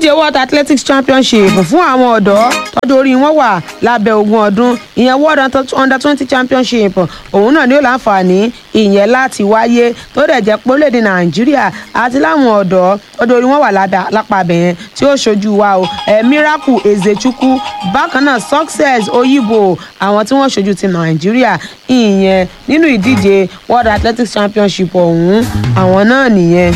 ìdíje world athletics championship fún àwọn ọ̀dọ́ tọ́jú orí wọn wà lábẹ́ ogún ọdún ìyẹn world under twenty championship òun náà ni ó láǹfààní ìyẹn láti wáyé tó dẹ̀ jẹ́ pé orílẹ̀-èdè nàìjíríà àti láwọn ọ̀dọ́ tọ́jú orí wọn wà lápá abẹ̀yẹn tí ó ṣojú wa o ẹ̀ miracle ezechukwu bákan náà success oyibo àwọn tí wọ́n ṣojú ti nàìjíríà ìyẹn nínú ìdíje world athletics championship ọ̀hún àwọn náà nìyẹn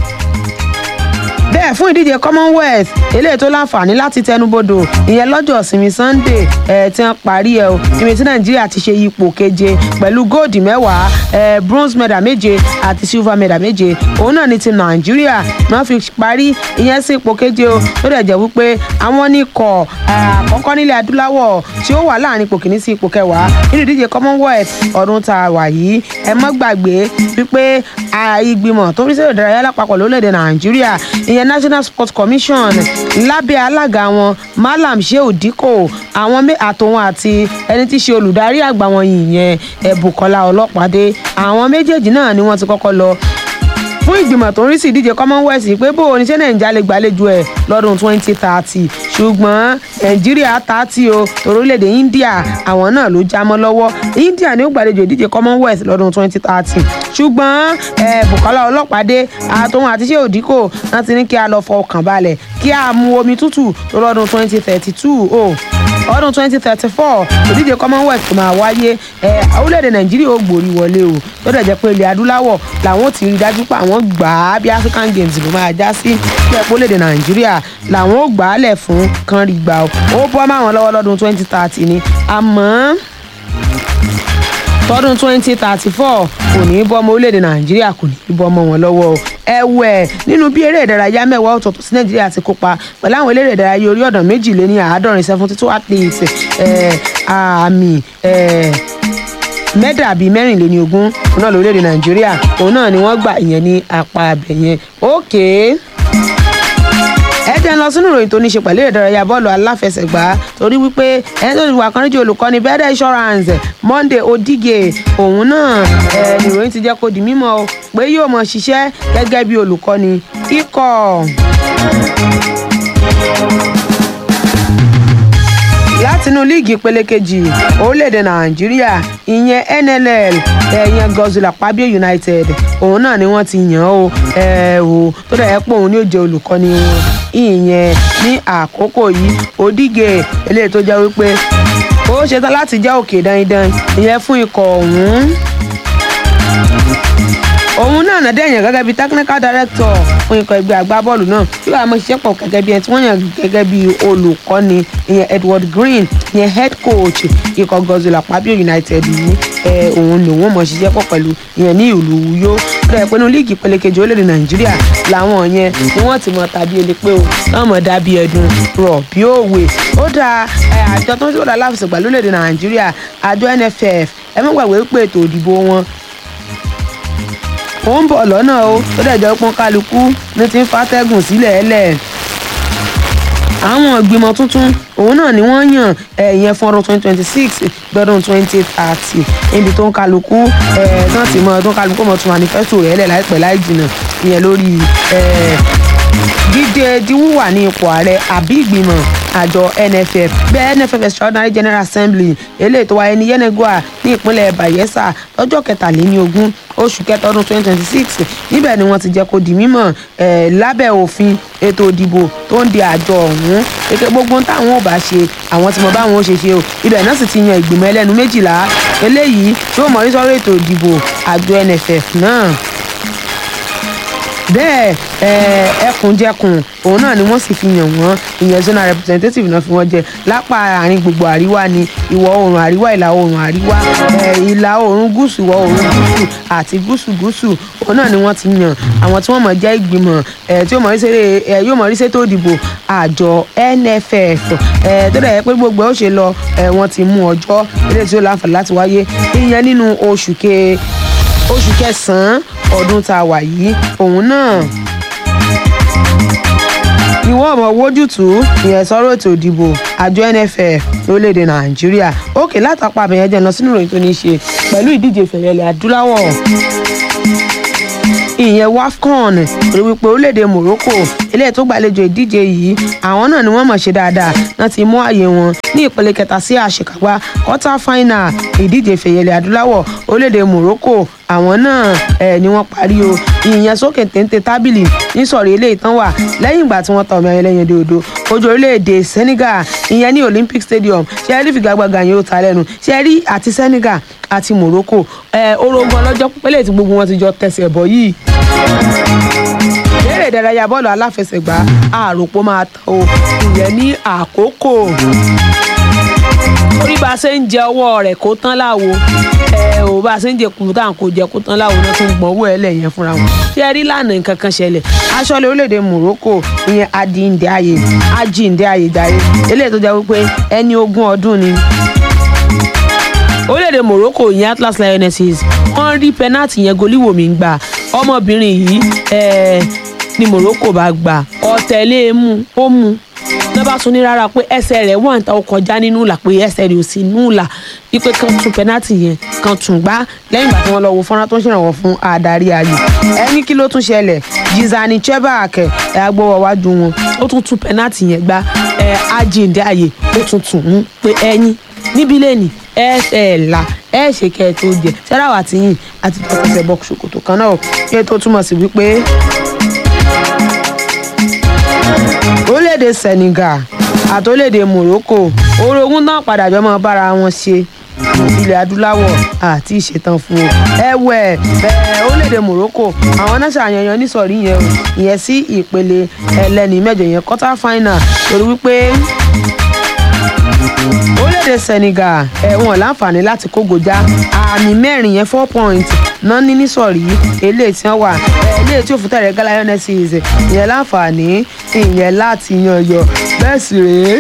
bẹ́ẹ̀ fún ìdíje commonwealth eléyìí tó láǹfààní láti tẹnubodò ìyẹn lọ́jọ́ ìsinmi sunday ẹ̀ tí wọ́n parí ẹ̀ o ìrìn tí nàìjíríà ti ṣe ipò keje pẹ̀lú góòdì mẹ́wàá ẹ̀ bronze medal méje àti silver medal méje òun náà ni ti nàìjíríà náà fi parí ìyẹn sí ipò keje o tó dẹ̀ jẹ́ wípé àwọn oníkọ̀ àkọ́kọ́ nílẹ̀ adúláwọ̀ tí ó wà láàrin ipò kìíní sí ipò kẹwàá nínú ìdíje commonwealth ọdún tá a wà yìí ẹ mọ́ gbàgbé wípé ìgbìmọ̀ tó ń rí sí ìdárayá lápapọ̀ lórílẹ̀‐èdè nàìjíríà ìyẹn national sports commission lábẹ́ alága wọn malam sheu dikko àwọn àtòwọn àti ẹni tí í ṣe olùdarí àgbà wọn yìnyẹn ẹ̀bùkọ́lá ọlọ́pàdé àwọn méjèèjì náà ni wọ́n ti kọ́kọ́ lọ fún ìgbìmọ̀ tó ń rí sí ìdíje commonwealth pé bó oníṣẹ́ nàìjíríà lè gbàlejò ẹ̀ lọ́dún 2030 ṣùgbọ́n nàìjíríà tààtì o torílẹ̀-èdè india àwọn náà ló já mọ́ lọ́wọ́ india ni ó gbàlejò ìdíje commonwealth lọ́dún 2030 ṣùgbọ́n bukola ọlọ́pàdé àtòun àti ṣé òdìkò náà ti ní kí a lọ fọkàn balẹ̀ kí a mu omi tútù tó lọ́dún 2032 o ọdún 2034 ìdíje commonwealth tó máa wáyé orílẹ̀-èdè nàìjíríà ó gbòrí wọlé o tó dẹ̀ jẹ́ pé ilẹ̀ adúláwọ̀ làwọn ti rí dájú pé àwọn gbà á bí african games ló máa já sí ilẹ̀ orílẹ̀-èdè nàìjíríà làwọn ó gbà á lẹ̀ fún kan rí gbà ó ó bọ́ máwọn lọ́wọ́ lọ́dún 2030 ni àmọ́ tọdún twenty thirty four kò ní í bọ́ ọmọ orílẹ̀-èdè nàìjíríà kò ní í bọ́ ọmọ wọn lọ́wọ́ o ẹ̀wẹ̀ nínú bí eré ìdárayá mẹ́wàá ọ̀tọ̀ọ̀tọ̀ sí nàìjíríà ti kópa pẹ̀lú àwọn eléré ìdárayá orí ọ̀dàn méjìléní àádọ́rin seventy two athletes àmì mẹ́dà bíi mẹ́rìnléní ogún òun náà lórílẹ̀-èdè nàìjíríà òun náà ni wọ́n gbà ìyẹn ní apá abẹ̀yẹn ókèé ẹ jẹ́ ń lọ sínú ìròyìn tó ní ṣe pẹ̀lú ìdárayá bọ́ọ̀lù aláfẹsẹ̀gbá torí wípé ẹni tó ti wà kan níjẹ́ olùkọ́ni bẹ́ẹ̀dẹ̀ insurance monday odige òun náà ẹ̀ nìròyìn ti jẹ́ kó di mímọ́ o pé yóò mọ̀ ṣiṣẹ́ gẹ́gẹ́ bí olùkọ́ni ikọ̀ látinú líìgì ìpele kejì orílẹ̀-èdè nàìjíríà ìyẹn nll ẹ̀yẹn gọ́zùlà pabio united òun náà ni wọ́n ti yàn ó ẹ̀ wò tó dẹ̀ ẹ́ pé òun ni ó jẹ́ olùkọ́ni wọn ìyẹn ní àkókò yìí òdìgẹ eléyìí tó jẹ́ wípé ó ṣetán láti jẹ́ òkè dandan ìyẹn fún ikọ̀ ọ̀hún òun náà nàdẹ́ èèyàn gẹ́gẹ́ bíi technical director fún ikọ̀ ẹgbẹ́ agbábọ́ọ̀lù náà tí wàá mọ ṣiṣẹ́ pọ̀ gẹ́gẹ́ bíi ẹni tí wọ́n yàn gẹ́gẹ́ bíi olùkọ́ni ìyẹn edward green ìyẹn head coach ikọ̀ gọ́zùlà pabio united yìí ẹ òun ni òun mọ̀ ṣiṣẹ́ pọ̀ pẹ̀lú ìyẹn ní ìlú uyo rẹ̀ pinnu líìgì pélékejì orílẹ̀-èdè nàìjíríà làwọn yẹn ni wọ́n ti mọ tàbí ele pé o náà mọ̀ dàbí ẹ̀dùn rọ̀ bí òwe ó dáa àjọ tó ń ṣòro aláfẹsẹ̀gbà lórílẹ̀-èdè nàìjíríà àjọ nff ẹ mọ̀ gbàgbé pé ètò ìdìbò wọn ó ń bọ̀ lọ́nà o tó dẹ̀ jẹ́ pọ́n kálukú ní ti ń fatẹ́gùn sílẹ̀ ẹlẹ̀ àwọn ìgbìmọ̀ tuntun òun náà ni wọ́n yàn ẹ̀yẹn fún ọdún twenty twenty six gbọ́dún twenty thirty níbi tó ń kálukú ẹ̀ náà ti mọ tó ń kálukú mọ̀ tún manifesto rẹ̀ lẹ̀ láìpẹ́ láì jìnnà ìyẹn lórí dídé diwúwà ní ipò ààrẹ àbí ìgbìmọ̀ àjọ nff bẹ́ẹ̀ nff extraordinary general assembly eléyìí tó wáyé ní yenegoa ní ìpínlẹ̀ bayelsa lọ́jọ́ kẹtàléníogún oṣù kẹta ọdún twenty twenty six níbẹ̀ ni wọ́n ti jẹ́ kó di mímọ̀ lábẹ́ òfin ètò ìdìbò tó ń di àjọ ọ̀hún eke gbogbo táwọn ò bá ṣe àwọn tí mo bá wọn ó ṣe ṣe o ibẹ̀ náà sì ti yan ìgbìmọ̀ ẹlẹ́nu méjìlá eléyìí tí ó mọ̀ ní sọ́rọ̀ ètò ìdìbò àjọ nff náà bẹ́ẹ̀ ẹkùnjẹkùn òun náà ni wọ́n sì fi yàn wọ́n ìyẹn zonal representative náà fi wọ́n jẹ lápá àárín gbogbo àríwá ni ìwọ̀ oòrùn àríwá ìlà oòrùn àríwá ìlà oòrùn gúúsù ìwọ̀ oòrùn gúúsù àti gúúsù gúúsù òun náà ni wọ́n ti yàn àwọn tí wọ́n mọ̀ jẹ́ ìgbìmọ̀ tí yóò mọ̀ rí sétò ìdìbò àjọ nff tó dẹ̀ yẹ pé gbogbo ẹ̀ ó ṣe lọ wọ́n ti mú ọjọ́ ilé tí ó láǹfààní láti wáyé ìyẹn nínú oṣù ke oṣù kẹsàn-án ọdún tá a wà yìí òun náà ni wọ́n mọ̀ wójútùú ìyẹn sọ́rọ̀ ètò ìdìbò àjọ nff lórílẹ̀‐èdè nàìjíríà òkè látàpá àbẹ̀yẹn jẹ́ lọ sínú ìròyìn tó ní í ṣe pẹ̀lú ìdíje ìfẹ̀yẹ̀lẹ̀ adúláwọ̀ ìyẹn wafcon torí wípé orílẹ̀-èdè morocco eléyìí tó gbàlejò ìdíje yìí àwọn náà ni wọ́n mọ̀ ṣe dáadáa náà ti mú àyè wọn ní ìpele kẹta sí àṣekágbá quarter final ìdíje fẹ̀yẹlẹ̀ adúláwọ̀ orílẹ̀-èdè morocco àwọn náà ẹ̀ ni wọ́n parí o ìyẹn sókè téńté tábìlì nísọ̀rí eléyìí tán wà lẹ́yìn ìgbà tí wọ́n ta ọmọ ẹlẹ́yin dòdò ojú orílẹ̀-èdè senegal ìyẹn ní olympic stadium ṣe rí fìgagbága yẹn ó ta lẹ́nu ṣe rí àti senegal àti morocco ẹ̀ orogun ọlọ́jọ́ pẹ́lẹ́ tí gbogbo wọn ti jọ tẹsẹ̀ bọ̀ yìí eré ìdárayá bọ́ọ̀lù aláfẹsẹ̀gbá àròpọ̀ máa tán o ìyẹn ní àkókò orí bá a ṣe ń jẹ ọwọ́ rẹ̀ kó tán láwo ẹ ò bá a ṣe ń jẹ kùtà kò jẹ kó tán láwo náà tó ń gbọ́n owó ẹ lẹ́yìn fúnra wọn ṣé ẹ rí lánàá nǹkan kan ṣẹlẹ̀ aṣọ́lé orílẹ̀-èdè Morocco ìyẹn adìndé ayé ajíǹde ayé jàre eléyìí tó jẹ́ wípé ẹni ogún ọdún ni orílẹ̀-èdè Morocco ìyẹn Atlas Lionesses wọ́n rí pẹ́nàtì yẹn goliwomi ń gbà ọmọbìnrin yìí ẹ̀ẹ́ ni Morocco bá gbà ọ̀tẹ̀lé mú ó mú lọ́ bá tún ní rárá pé ẹsẹ̀ rẹ̀ wọ́n ta ó kọjá nínú ìlà pé ẹsẹ̀ rẹ̀ ò sí nínú ìlà wípé kan tún pẹ́nàtì yẹn kan tún gbá lẹ́yìn ìgbà tí wọ́n lọ wo fọ́nrán tó ń ṣèrànwọ́ fún adarí ayò ẹni kí ló tún ṣẹlẹ̀ Gizani Chebak ẹ̀ agbọ́wọ́ wájú wọn ó tún tún pẹ́nàtì yẹn gbá ẹ̀ ajíǹde ààyè ó tún tún mú pé ẹyin níbí lẹ́nìí ẹ ẹ là ẹ ṣe kẹ ẹ tó jẹ sẹ́ráwá tí yìn àti tọkọtẹ bọ́ ṣòkòtò kan náà kí tó túmọ̀ sí wípé orílẹ̀-èdè Senegal àti orílẹ̀-èdè Morocco orogún náà padà jọ mọ́ bára wọn ṣe ilẹ̀ adúláwọ̀ àti ìṣetán fún o ẹ̀wẹ̀ ẹ̀ orílẹ̀-èdè Morocco àwọn náà ṣàyànyàn nísọ̀rí yẹn o ìyẹn sí ìpele ẹlẹ́ni mẹ́jọ yẹn quarter final torí wípé orílẹ̀-èdè Senegal ẹ̀wọ̀n láǹfààní láti kógojá àmì mẹ́rin yẹn four points náà ní nísọ̀rí eléyìí tí wọ́n wà eléyìí tí òfin tẹ̀rẹ̀ Gala Lionesses ìyẹn láǹfààní ìyẹn láti yan yọ bẹ́ẹ̀ sì rèé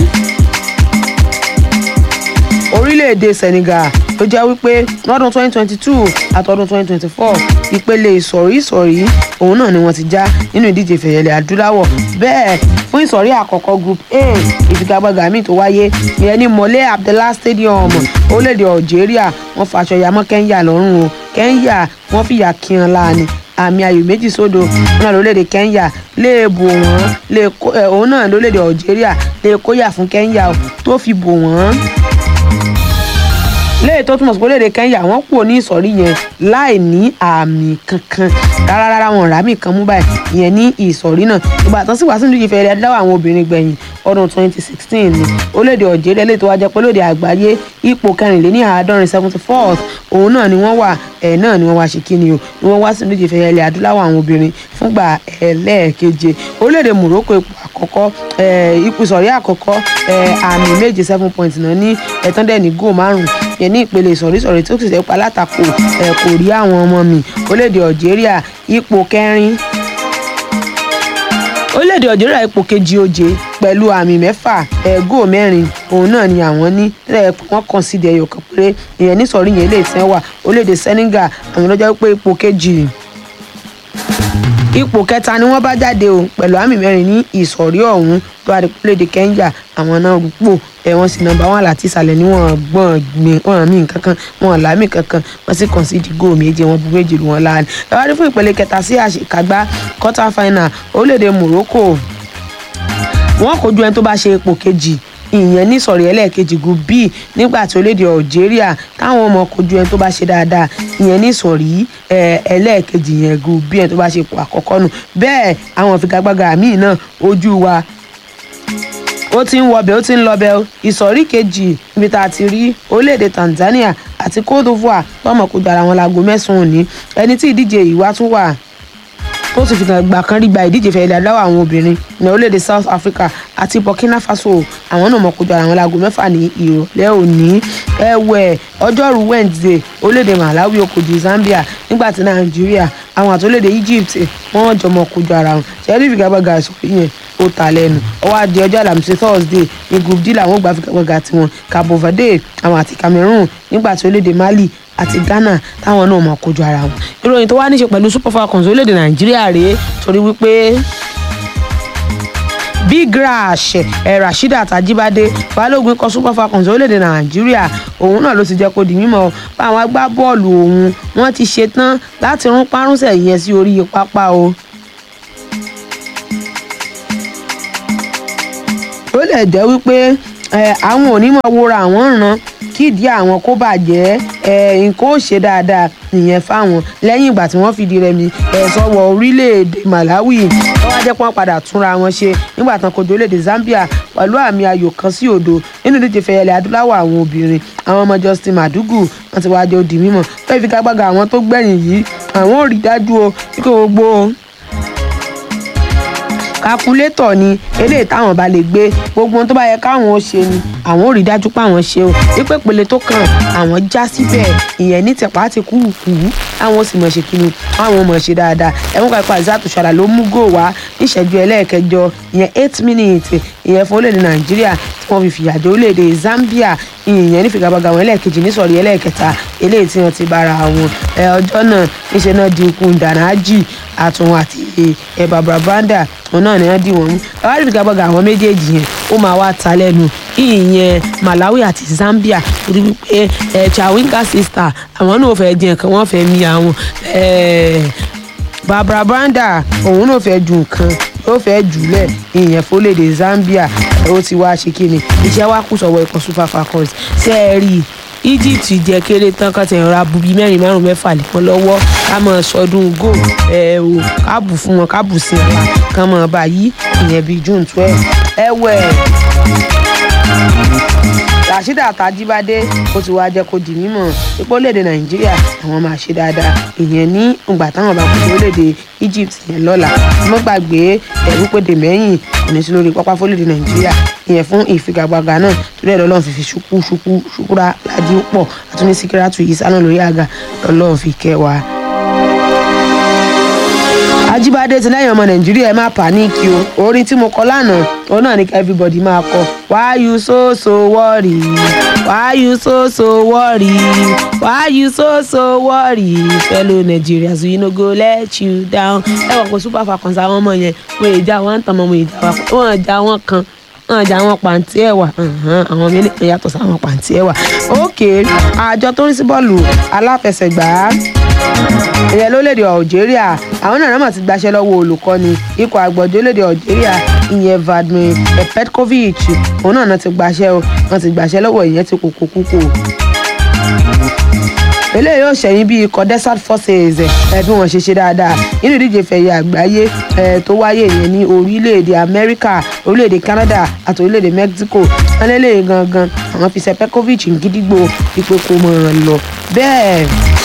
orílẹ̀-èdè Senegal tó jẹ́ wípé lọ́dún 2022 àtọ́dún 2024 ìpele ìsọ̀rí ìsọ̀rí òun náà ni wọ́n ti já nínú ìdíje ìfẹ̀yẹlẹ̀ adúláwọ̀ bẹ́ẹ̀ fún ìsọ̀rí àkọ́kọ́ group A ìfigagbága míì tó wáyé ìyẹn ní Mole Abdallah Stadium orílẹ̀-èdè Algeria wọ́n faṣọ yamọ́ Kenya lọ́rùn o Kenya wọ́n fìyà kíhan láàánú àmì ayò méjì sódò náà lórílẹ̀‐èdè Kenya lè bò wọ́n lè kó òun náà lórílẹ̀‐èdè Algeria lè kóyà fún Kenya tó fi bò wọ́n léè tó túmọ̀ sí pé léde Kenya wọ́n kúrò ní ìsọ̀rí yẹn láì ní àmì kankan rárá rárá wọn ràmì kan mú báyìí ìyẹn ní ìsọ̀rí náà ìgbà tán sì wá sínú ìfẹ́ rẹ̀ adáwọ̀ àwọn obìnrin gbẹ̀yìn ọdún 2016 ni orílẹ̀-èdè Algeria lè tó wá jẹ́ pé lóde àgbáyé ipò kẹrìnléní àádọ́rin seventy fourth òun náà ni wọ́n wà ẹ̀ náà ni wọ́n wá ṣe kíni o ni wọ́n wá sínú ìfẹ́ rẹ̀ adúláwọ̀ àwọn obìnrin fúngbà ẹlẹ́ẹ̀keje orílẹ̀-èdè Morocco ipò àkọ́kọ́ ipò ìsọ̀rí àkọ́kọ́ àmì méje seven point náà ní ẹ̀tọ́ndẹ̀ ní góò márùn-ún yẹn ní ìpele ìsọ̀rísọ̀rí tó sì sẹ́pà látakò ẹ̀ kò rí àwọn ọmọ mi orílẹ̀-èdè Algeria ipò kẹrin orílẹ̀-èdè Algeria ipò kejì oje pẹ̀lú àmì mẹ́fà ẹ̀gò mẹ́rin òun náà ni àwọn ní ẹ̀ wọ́n kàn sí ẹyọ kan péré ìyẹn nísọ̀rí yẹn lè tẹ́ wà orílẹ̀-èdè Senegal àwọn lọ́jọ́ pé ipò kejì ipò kẹta ni wọ́n bá jáde o pẹ̀lú àmì mẹ́rin ní ìsọ̀rí ọ̀hún tó wà ní orílẹ̀-èdè Kenya àwọn náà rúpò ẹ̀ wọ́n sì nọ́mbà wọn láti ìsàlẹ̀ ní wọ́n gbọ́n gbìn wọ́n mí kankan wọ́n làmì kankan wọ́n sì kàn sí ìdígò méje wọ́n bu méjì lù wọ́n láàánú. ẹ wá rí fún ìpele kẹta sí àṣekágbá quarter final orílẹ̀-èdè Morocco wọ́n kojú ẹni tó bá ṣe ipò kejì ìyẹn ní sọ̀rí ẹlẹ́ẹ̀kejì group B nígbà tí orílẹ̀-èdè Algeria táwọn ọmọ kojú ẹni tó bá ṣe dáadáa ìyẹn ní sọ̀rí ẹlẹ́ẹ̀kejì yẹn group B ẹni tó bá ṣe ipò àkọ́kọ́ nù bẹ́ẹ̀ àwọn ìfigagbága míì náà ojú wa ó ti ń wọbẹ̀ ó ti ń lọbẹ̀ ìsọ̀rí kejì níbi tá a ti rí orílẹ̀-èdè Tanzania àti Cote d'Ivoire tọmọ kojú ara wọn láago mẹ́sàn-án òní ẹni tí ìdíje yìí wá tún wà tó sì fi gbà kan rí gba ìdíje fẹ́ ilẹ̀ adáwọ̀ àwọn obìnrin ní orílẹ̀-èdè South Africa àti Burkina Faso àwọn náà mọ̀ kojú ara wọn láago mẹ́fà ní ìrọ̀lẹ́ òní ẹ̀wẹ̀ ọjọ́rú Wednesday orílẹ̀-èdè Malawi ó kojú Zambia nígbà tí Nàìjíríà àwọn àti orílẹ̀-èdè Egypt wọ́n jọ mọ̀ kojú ara wọn ṣẹ́ẹ́rì ìfigagbága ìsọ̀rí yẹn ó ta lẹ́nu ọwọ́ adé ọjọ́ àlàmísì Thursday ní group D làwọn gbà figagbága tiwọn Cabo Verde àwọn àti Cameroon nígbà tí orílẹ̀-èdè Mali àti Ghana táwọn náà máa kojú ara wọn ìròyìn tó wá níṣe pẹ̀lú Super Falcons orílẹ̀-èdè Nàìjíríà rèé torí wípé big rash ẹ̀ rasheedat ajibade balógun ikọ̀ super falcons orílẹ̀-èdè nàìjíríà òun náà ló ti jẹ́ kó di mímọ́ bá àwọn agbábọ́ọ̀lù òun wọ́n ti ṣetán láti rún párúnsẹ̀ yẹn sí orí pápá o. ó lè jẹ́ wípé àwọn onímọ̀ wora àwọn ràn kídìí àwọn kó bàjẹ́ nǹkan ó ṣe dáadáa nìyẹn fáwọn lẹ́yìn ìgbà tí wọ́n fìdí rẹmi sọ́wọ́ orílẹ̀-èdè Malawi wọ́n wá jẹ́ pé wọ́n padà túnra wọn ṣe nígbà tán kojú orílẹ̀-èdè Zambia pẹ̀lú àmì ayò kan sí òdo nínú ìdíje fẹ̀yẹlẹ̀ adúláwọ̀ àwọn obìnrin àwọn ọmọ Justin Madugu wọ́n ti wá jẹ́ òdì mímọ́ fẹ́ẹ́ fi kágbága àwọn tó gbẹ̀yìn yìí àwọn ò rí dájú o kí gbogbo kakulétọ̀ ni eléyìí táwọn bá lè gbé gbogbo ohun tó bá yẹ káwọn ó ṣe ni àwọn ò rí dájú pé àwọn ṣe o wípé ìpele tó kàn àwọn já síbẹ̀ ìyẹn ní tẹ̀pá ti kú kú àwọn ò sì mọ̀ ṣe kíni àwọn ò mọ̀ ṣe dáadáa ẹ̀wọ̀n kan ipa ìzátù ṣàlà ló mú gò wá níṣẹ́jú ẹlẹ́ẹ̀kẹjọ ìyẹn eight minutes ìyẹn fún orílẹ̀-èdè nàìjíríà tí wọ́n fi fìyà jẹ orílẹ̀-èdè zambia ìyẹn ní figagbága wọn ẹlẹ́ẹ̀kejì ní sọ̀rí ẹlẹ́ẹ̀kẹta eléyìí tí wọ́n ti bára wọn ọjọ́ náà níṣẹ́ náà di ikú dànájì àtúnwò àti ẹ bàbá banda òun náà ni wọ́n dì wọ́n mú ẹwà ní figagbága àwọn méjèèjì yẹn ó máa wá ta lẹ́nu ìyẹn malawi àti zambia torí wípé ẹ chawinga sister àwọn náà fẹ́ jẹ nǹkan wọ́n fẹ́ mi àwọn barbara banda òun náà fẹ́ ju nǹkan yóò fẹ́ jùlẹ̀ ìyẹn fólédè zambia ó ti wá ṣe kíni iṣẹ́ wa kù sọ̀wọ́ ikọ̀ super falcons ṣe é rí i egypt jẹ kéré tán kan tẹ̀yìn ra bubi mẹ́rin márùn mẹ́fà lẹ́kọ́ lọ́wọ́ ká mọ̀ sọdún go ẹ̀ o ká bù fún wọn ká bù sí wọn kán mọ̀ báyìí ìyẹn bíi june twelve ẹ̀wẹ̀ rasheeda tajibade ó ti wáá jẹ́ kó di mímọ̀ ipò orílẹ̀-èdè nàìjíríà àwọn máa ṣe dáadáa ìyẹn ní ìgbà táwọn bá kú orílẹ̀-èdè egypt yẹn lọ́la mo gbàgbé ẹ̀rú péde mẹ́yìn kò ní sí lórí pápá fórílẹ̀-èdè nàìjíríà ìyẹn fún ìfigagbága náà torí ẹ̀ lọ́lọ́run fi fi ṣukú ṣukú ṣukúra ládì pọ̀ àtúní síkírátù yìí sánà lórí àga lọ́lọ́run fi kẹwàá ajíbádé ti lẹ́yìn ọmọ nàìjíríà ẹ má pàníkì o orin tí mo kọ lánàá òun náà ni kí everybody máa kọ why you so so worry why you so so worry why you so so worry fellow nigerians we no go let you down ẹ wọ̀ pé super falcons àwọn ọmọ yẹn wọ́n èjà wọn ń tàn mọ́ wọ́n èjà wọn wọ́n èjà wọn kan wọ́n èjà wọn pàǹtí ẹ̀wà àwọn ọmọ ilé yàtọ̀ sáwọn pàǹtí ẹ̀wà ok àjọ tó ń sí bọ́ọ̀lù aláfẹsẹ̀gbá ìyẹn lórílẹ̀‐èdè algeria àwọn náà náà ti gbaṣẹ́ lọ́wọ́ olùkọ́ni ikọ̀ àgbọ̀jọ́ lórílẹ̀‐èdè algeria ìyẹn vladimir petkovic òun náà náà ti gbaṣẹ́ o wọ́n ti gbaṣẹ́ lọ́wọ́ ìyẹn ti kókó kúkú eléyìí yóò ṣẹ̀yìn bí ikọ̀ desert forces ẹ̀ bí wọ́n ṣe ṣe dáadáa nínú ìdíje fẹ̀yẹ àgbáyé ẹ̀ tó wáyé ìyẹn ní orílẹ̀-èdè amẹ́ríkà orílẹ̀-èdè canada àti orílẹ̀-èdè mexico wọ́n lélẹ́yìn gangan àwọn fi ṣe petkovic ń gídígbò ipò kò mọ̀ ọ́n lọ bẹ́ẹ̀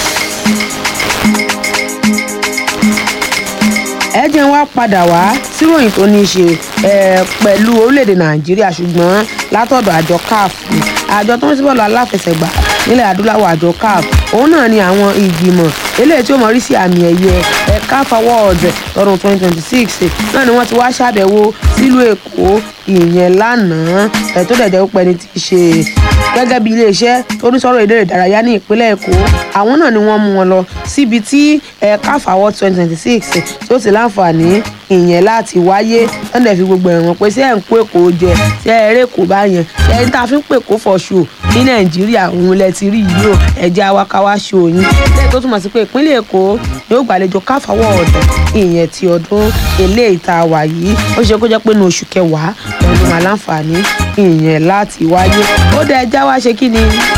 ẹ jẹ́ wá padà wá síròyìn tó ní í ṣe pẹ̀lú orílẹ̀-èdè nàìjíríà ṣùgbọ́n látọ̀dọ̀ àjọ caf àjọ tó ń sí bọ́ọ̀lù aláfẹsẹ̀gbá nílẹ̀ adúláwọ̀ àjọ caf òun náà ni àwọn ìgbìmọ̀ eléyìí tí ó mọ̀ rí sí àmì ẹ̀yẹ caf awards lọ́dún 2026 náà ni wọ́n ti wá ṣàbẹ̀wò sílùú èkó ìyẹn lánàá ẹ̀ tó dẹ̀ jẹ́ pé ẹni tí í ṣe gẹ́gẹ́ bí iléeṣẹ́ tó ní sọ̀rọ̀ ìdérè ìdárayá ní ìpínlẹ̀ èkó àwọn náà ni wọ́n mú wọn lọ síbi tí caf awards 2026 tí ó ti láǹfààní ìyẹn láti wáyé wọ́n dẹ̀ fi gbogbo ẹ̀wọ̀n pé sí ẹ̀ ń kó èkó jẹ sí ẹ̀ eré èkó bá yẹn sí ẹ̀ ń ta fi ń pè kó fọṣù ní nàìjíríà òun lẹ ti rí yìí o ẹ̀jẹ̀ awakawa ṣe òyìn lẹ́yìn tó túmọ̀ sí pé ìpínlẹ̀ èkó yóò gbàlejò caf awards ìyẹn ti ọdún eléyìí tá a wà yìí ó ṣe kó jẹ́ pé ní oṣù kẹwàá lọ́dún máa láǹfààní ìyẹn láti wáyé ó dẹ̀ ẹja wá ṣe kí ni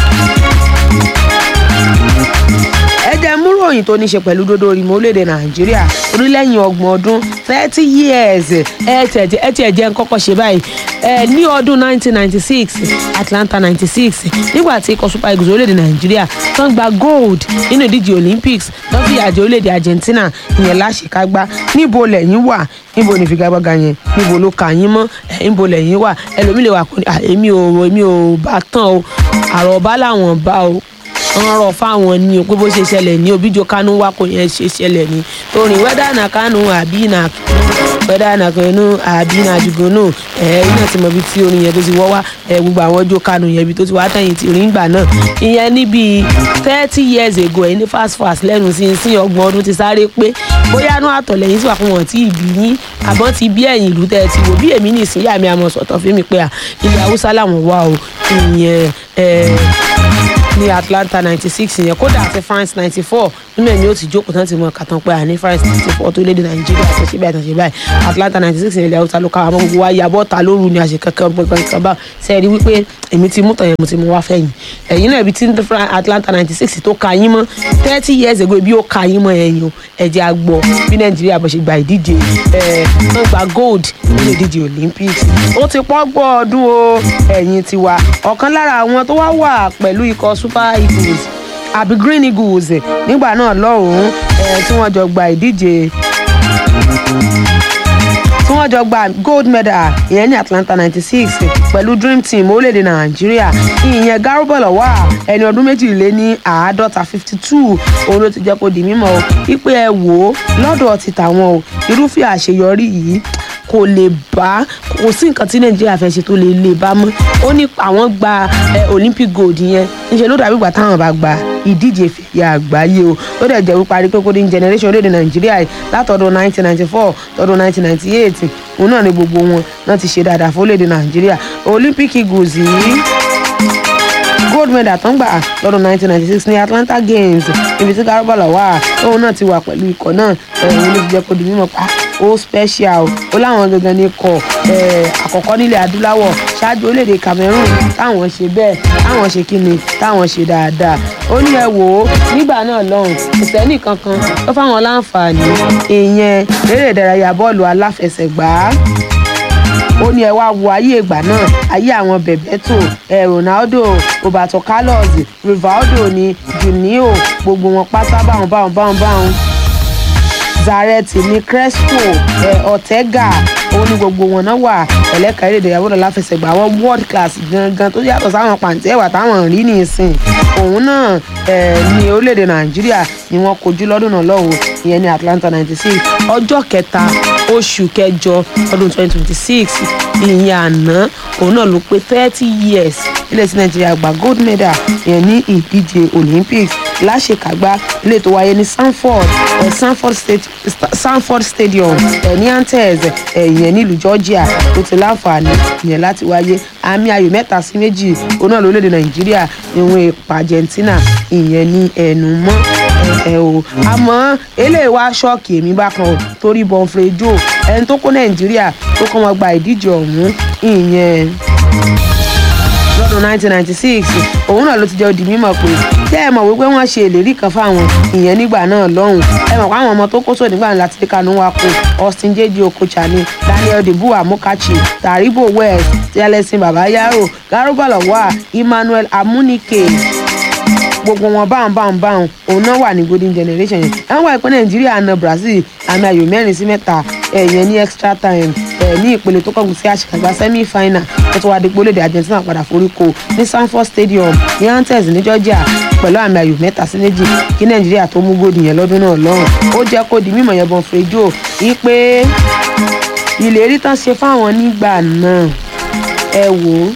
ẹ jẹ́ mú ròyìn tó ní ṣe pẹ̀lú dodo ìmọ̀ orílẹ̀-èdè nàìjíríà orílẹ̀-èyìn ọgbọ̀n ọdún thirty years ẹ tiẹ̀ ẹ tiẹ̀ jẹ́ kọ́kọ́ ṣe báyìí ẹ ní ọdún nineteen ninety six atlanta ninety six nígbà tí ikọ̀ super eagles orílẹ̀-èdè nàìjíríà tán gba gold nínú ìdíje olympics tán fi àjẹ orílẹ̀-èdè argentina ìyẹn láṣekágbá níbo lẹ́yìn wà níbo ní figagbága yẹn níbo ló kà yín mọ́ ẹ̀ níbo lẹ́yìn wà ẹlòmíì lè wà kó ní èmi ò èmi ò bá tán o àròbá làwọn bá o wọ́n rọ̀ fáwọn ní o pé bó ṣe ṣẹlẹ̀ ní obíjo kánú wá kò yẹn ṣe ṣẹlẹ̀ ní torí wẹ́dà nà kánú àbí nà wẹ́dà nàkànnú àbí nàjùgúnú ẹ̀ iná ti mọ̀ bí tí orin yẹn tó ti wọ́ wá ẹ̀ gbogbo àwọn ọjọ́ kanu yẹn bí tó ti wá tẹ̀yìn tí orin gbà náà ìyẹn níbi thirty years ago ẹ̀ ní fast fast lẹ́nu sí sí ọgbọ̀n ọdún ti sáré pé bóyá inú àtọ̀lẹ́yìn sì wà fún wọn tí ìbí yín àbọ̀ ti bí ẹ̀yìn ìlú tẹ́ ẹ ti wò bí èmi nìsín yà mí àmọ̀ sọ̀tọ̀ fún mi pé à ilẹ̀ haúsá làwọn wà o ìyẹn ẹ̀ ní atlanta ninety six yẹn kódà àti france ninety four nínú ẹ̀mí ó ti jókòó tán ti mọ kàtàn pé àní france ninety four tó léde nàìjíríà tó ṣe báyìí tó ṣe báyìí atlanta ninety six yẹn ilẹ̀ haúsá ló káwá mọ́ gbogbo wa yabọ́ ta lóru ni àṣẹ kankan gbọ̀ngàn kan bá sẹ́ẹ̀rí wípé èmi ti mú tàn yẹn mo ti mú wá fẹ́yìn ẹ̀yin náà ibi tí atlanta ninety six tó ka yín mọ́ thirty years ago ibi ó ka yín mọ́ ẹ̀yìn o ẹ̀jẹ̀ àgbọ̀ bí nàìjíríà bó ṣe gba ìdíje ẹ̀ wọ́n gba gold nínú ìdíje olympics ó ti pọ́ gbọ́ ọdún o ẹ̀yin tiwa ọ̀kan lára àwọn tó wá wà pẹ̀lú ikọ̀ super eagles àbí green eagles nígbà náà lọ́hùn-ún ẹ̀ tí wọ́n jọ gba ìdíje tí wọ́n jọ gba gold medal ìyẹn ní atlanta ninety six pẹ̀lú dream team orílẹ̀-èdè nàìjíríà ìyẹn garubọ̀lọ̀ wà ẹni ọdún méjìlél ní àádọ́ta fifty two òun ló ti jẹ́ kó di mímọ́ o wípé ẹ wò ó lọ́dọ̀ ti tàwọn o irúfẹ́ àṣeyọrí yìí kò lè bá kò sí nǹkan tí nàìjíríà fẹ́ ṣe tó lè lè bá mọ́ ó ní àwọn gba olympic gold yẹn níṣẹ́ ló dàbí ìgbà táwọn bá gba ìdíje fìyà àgbáyé o ó dẹ̀ jẹ́ wípé arípé golden generation orílẹ̀-èdè nàìjíríà yìí látọdún 1994 tọdún 1998 òun náà ni gbogbo wọn náà ti ṣe dáadáa fún orílẹ̀-èdè nàìjíríà olympic eagles yìí gold medal tó ń gbà lọ́dún 1996 ní atlanta games ibi tí garubala wà tóun náà ti wà pẹ̀lú ikọ̀ náà òun ló ti jẹ́ kó di mímọ́ pa ó special ó láwọn gangan ní ikọ̀ àkọ́kọ́ nílẹ̀ adúláwọ̀ ṣáájú orílẹ̀-èdè cameroon táwọn ṣe bẹ́ẹ̀ táwọn ṣe kíni táwọn ṣe dáadáa ó ní ẹ wò ó nígbà náà lọ́hùn ìsẹ́nì kankan tó fáwọn láǹfààní ìyẹn eré ìdárayá bọ́ọ̀lù aláfẹsẹ̀gbá ó ní ẹ wá wo ayé ìgbà náà ayé àwọn bebeto ẹ ronaldo roberto carlos rivaldo ní junio gbogbo wọn pátá báwọn báwọn báwọn báwọn zaretti ní crespo ẹ ortega ó ní gbogbo wọn náà wà ẹlẹ́ka eré ìdárayá bọ́ọ̀lù aláfẹsẹ̀gbá àwọn world class gangan tó yàtọ̀ sáwọn pàǹtí ẹ̀wà táwọn rí nìsín òun náà ẹ ní orílẹ̀-èdè nàìjíríà ni wọ́n kojú lọ́dún náà lọ́wọ́ ìyẹn ní atlanta ninety six ọjọ́ kẹta oṣù kẹjọ ọdún twenty twenty six ìyẹn àná òun náà ló pé thirty years ilé tí nàìjíríà gba gold medal ìyẹn ní ìdíje olympics láṣekágbá ilé tó wáyé ní sanford ẹ sanford state sanford stadium ẹ ní antes ẹ ìyẹn nílùú georgia tó ti láǹfààní ìyẹn láti wáyé àmì ayò mẹ́ta sí méjì òun náà lórílẹ̀‐èdè nàìjíríà ìwọ̀n ìpa argentina ìyẹn ní ẹnu mọ́ ẹ o àmọ́ eléyìí wá ṣọ́ọ̀kì èmi bákan o torí bonfrey joe ẹni tó kó nàìjíríà tó kọ́ wọn gba ìdíje ọ̀hún ìyẹn lọ́dún 1996 òun náà ló ti jẹ́ odi mímọ̀ pé tẹ́ ẹ mọ̀ wípé wọ́n ṣe ìlérí kan fáwọn ìyẹn nígbà náà lọ́hùn ẹ mọ̀ pé àwọn ọmọ tó kó sóò nígbà láti rí kanú wa kó austin jeji okocha ni daniel debu amokachi taribo west tẹlẹsìn babayaro garuba lọwà emmanuel amunike gbogbo wọn báwọn báwọn báwọn òun náà wà ní golden generation yẹn ẹ ń wá ìpín nàìjíríà na brazil àmì ayò mẹ́rin sí mẹ́ta ẹ̀yẹn ní extra time ẹ̀ ní ìpele tó kọ́gun sí àṣekágbá semi final tó tó wá di gbólóde argentina padà foríko ní sanford stadium ní antes ní georgia pẹ̀lú àmì ayò mẹ́ta sí méjì kí nàìjíríà tó mú góòdù yẹn lọ́dún náà lọ́rùn ó jẹ́ kó di mímọ̀ yẹn bọ́n frejo wípé ìlérí tán ṣe fáwọn nígbà náà ẹ wò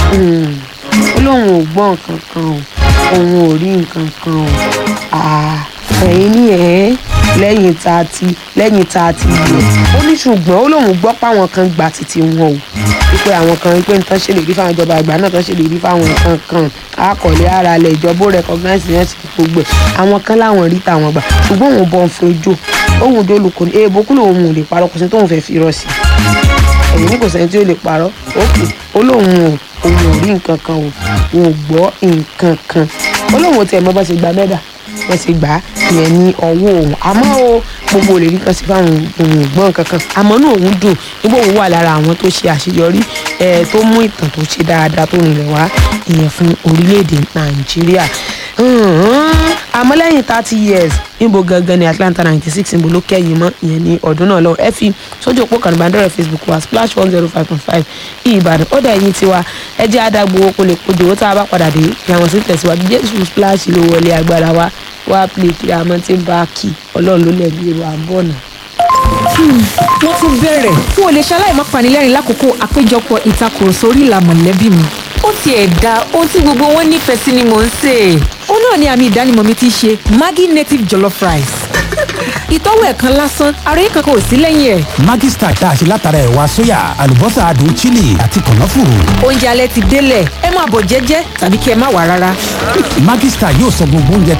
ó lóun ò gbọ́ nǹkan kan o òun ò rí nǹkan kan o ẹ̀yin ní ẹ̀ lẹ́yìn tá a ti lẹ́yìn tá a ti yẹ ó ní ṣùgbọ́n ó lóun gbọ́ páwọn kan gba títí wọn o wípé àwọn kan wípé nǹkan ṣe lè rí fáwọn ìjọba àgbà náà tán ṣe lè rí fáwọn nǹkan kan àkọlé ara lẹ̀ ìjọba ó recognize yẹn sí gbogbo ẹ̀ àwọn kan láwọn rí tàwọn gbà ṣùgbọ́n òun bọ̀ ń fojú òun dólùkọ́ ní èèbó kúlò òun ò lè parọ́ kò sí tóun fẹ́ fi rọ̀ sí ẹ̀yìn ní kò sẹ́ni tí ó lè parọ́ òkè ó lóun ò òun ò rí nǹkan kan o òun ò gbọ́ nǹkan kan ó lóun ò tiẹ̀ mọ́ bá ṣe gba mẹ́dà wọ́n ti gbà á yẹn ní ọwọ́ òun àmọ́ o gbogbo olè rí kan sí fáwọn òun ògbọ́n kankan àmọ́ náà òun dùn nígbà òun wà lára àwọn tó ṣe àṣeyọrí ẹ̀ tó mú ìtàn tó ṣe dáadáa tó rìnlẹ̀ wá ìyẹn fún orílẹ̀-èdè nàìjíríà àmọ́ lẹ́yìn thirty years níbo gangan ni atlanta ninety six níbo ló kẹ́yìn mọ́ ìyẹn ní ọdún náà lọ ẹ fi sójú òpó kan ìbánidọ́rẹ̀ facebook wa splash one zero five point five ìbàdàn ó dẹ̀ yín tiwa ẹ jẹ́ àdàgbò owó kó lè kojú owó tá a bá padà dé ìyàwó sí tẹ̀síwájú jésù splash ló wọlé agbára wa wá play kí a mọ́ tí ń bá kí ọlọ́run ló lẹ̀ bí èrò àbọ̀nà. wọ́n tún bẹ̀rẹ̀ n ò lè ṣaláì má panilẹ́rìn lákòókò àpéjọpọ̀ ìtakùrọ̀sọ orí ìlà mọ̀lẹ́bí mi. ó tiẹ̀ da ohun tí gbogbo wọn nífẹ̀ẹ́ sí ni mò ń sè é. ó náà ni àmì ìdánimọ̀ mi ti ṣe Maggi native jollof rice. ìtọ́wò ẹ̀ kan lásán ara yín kankan ò sí lẹ́yìn ẹ̀. Maggi Star tá a ṣe látara ẹ̀wà sóyà àlùbọ́sà adùn chili àti kànáfùrù. oúnjẹ alẹ́ ti délẹ̀ ẹ máa bọ̀ jẹ́jẹ́ tàbí kí ẹ má wà rárá. Maggi Star yóò sọ gbogbo oúnjẹ